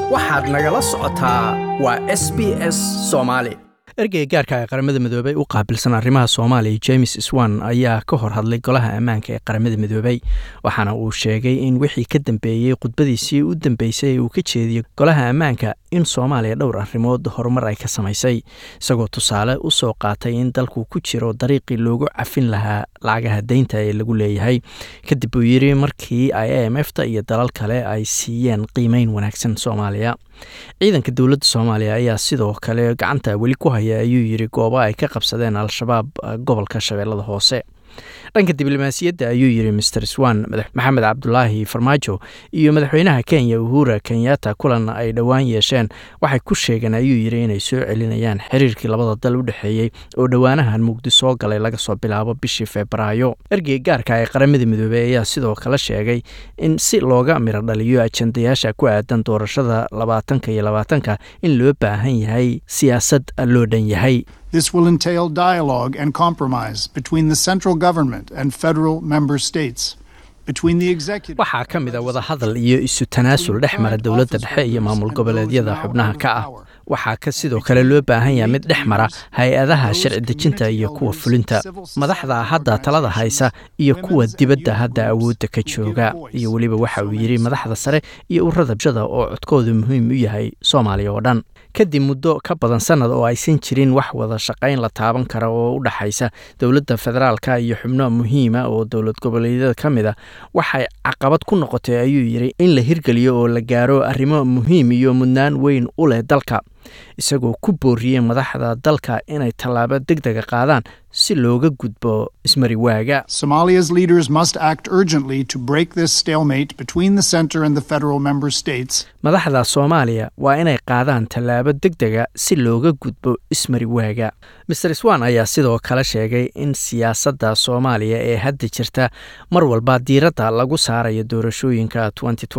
waxaad nagala socotaa waa s b s soomaali ergeyga gaarka ee qaramada midoobey u qaabilsan arrimaha soomaaliya james swan ayaa ka hor hadlay golaha ammaanka ee qaramada midoobey waxaana uu sheegay in wixii ka dambeeyey khudbadiisii u dambeysay ee uu ka jeediyey golaha ammaanka in soomaaliya dhowr arrimood horumar ay ka samaysay isagoo tusaale u soo qaatay in dalku ku jiro dariiqii loogu cafin lahaa lacagaha deynta ee lagu leeyahay kadib uu yidhi markii i m f ta iyo dalal kale ay siiyeen qiimeyn wanaagsan soomaaliya ciidanka dowladda soomaaliya ayaa sidoo kale gacanta weli ku haya ayuu yidhi goobo ay ka qabsadeen al-shabaab gobolka shabeellada hoose dhanka diblomaasiyadda ayuu yidhi master swan maxamed cabdulaahi farmaajo iyo madaxweynaha kenya uhura kenyatta kulan ay dhowaan yeesheen waxay ku sheegeen ayuu yidhi inay soo celinayaan xiriirkii labada dal u dhexeeyey oo dhowaanahan mugdi soo galay laga soo bilaabo bishii febraayo ergey gaarka ee qaramada midoobey ayaa sidoo kale sheegay in si looga miro dhaliyo ajandayaasha ku aadan doorashada labaatanka iyo labaatanka in loo baahan yahay siyaasad loo dhan yahay This will entail dialogue and compromise between the central government and federal member states. waxaa ka mid a wadahadal iyo isu tanaasul dhex mara dowladda dhexe iyo maamul goboleedyada xubnaha ka ah waxaa ka sidoo kale loo baahan yaha mid dhex mara hay-adaha sharci dejinta iyo kuwa fulinta madaxda hadda talada haysa iyo kuwa dibadda hadda awoodda ka jooga iyo weliba waxa uu yidhi madaxda sare iyo urada bshada oo codkoodu muhiim u yahay soomaaliya oo dhan kadib muddo ka badan sannad oo aysan jirin wax wada shaqayn la taaban kara oo u dhexaysa dowladda federaalka iyo xubno muhiima oo dowlad goboleedyada ka mid a waxay caqabad ku noqotay ayuu yidhi in la hirgeliyo oo la gaaro arrimo muhiim iyo mudnaan weyn u leh dalka isagoo ku booriyey madaxda dalka inay tallaabo deg dega qaadaan si looga gudbo ismariwaaga Somalia's leaders must act urgently to break this stalemate between the center and the federal member states. madaxda soomaaliya waa inay qaadaan tallaabo deg dega si looga gudbo ismariwaaga master swan ayaa sidoo kale sheegay in siyaasadda soomaaliya ee hadda jirta mar walba diiradda lagu saarayo doorashooyinka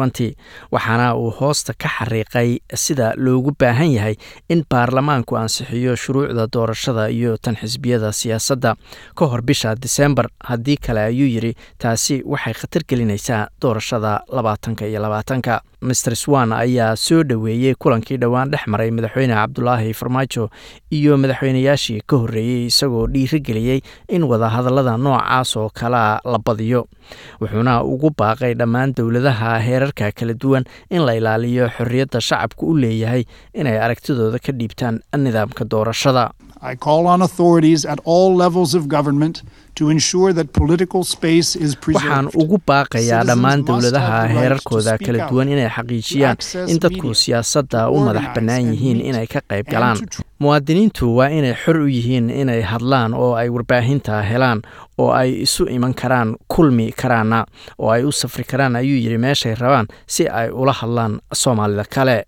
waxaana uu hoosta ka xariiqay sida loogu baahan yahay in baarlamaanku ansixiyo shuruucda doorashada iyo tan xisbiyada siyaasadda ka hor bisha disembar haddii kale ayuu yidhi taasi waxay khatar gelinaysaa doorashada labaatanka iyo labaatanka master swan ayaa soo dhoweeyey kulankii dhowaan dhex maray madaxweyne cabdulaahi farmaajo iyo madaxweynayaashii ka horreeyey isagoo dhiirigeliyey in wadahadallada noocaas oo kalea la badiyo wuxuuna ugu baaqay dhammaan dowladaha heerarka kala duwan in la ilaaliyo xorriyadda shacabku u leeyahay inay aragtidooda ka dhiibtaan nidaamka doorashada I call on authorities at all levels of government to ensure that political space is preserved. waxaan ugu baaqayaa dhammaan dowladaha heerarkooda kala duwan inay xaqiijiyaan in dadku siyaasadda u madax bannaan yihiin inay ka qayb galaan muwaadiniintu waa inay xor u yihiin inay hadlaan oo ay warbaahinta helaan oo ay isu iman karaan kulmi karaana oo ay u safri karaan ayuu yidhi meeshay rabaan si ay ula hadlaan soomaalida kale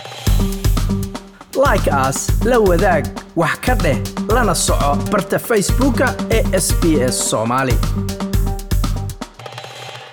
like as la wadaag wax ka dheh lana soco barta facebooka ee sb s soomaali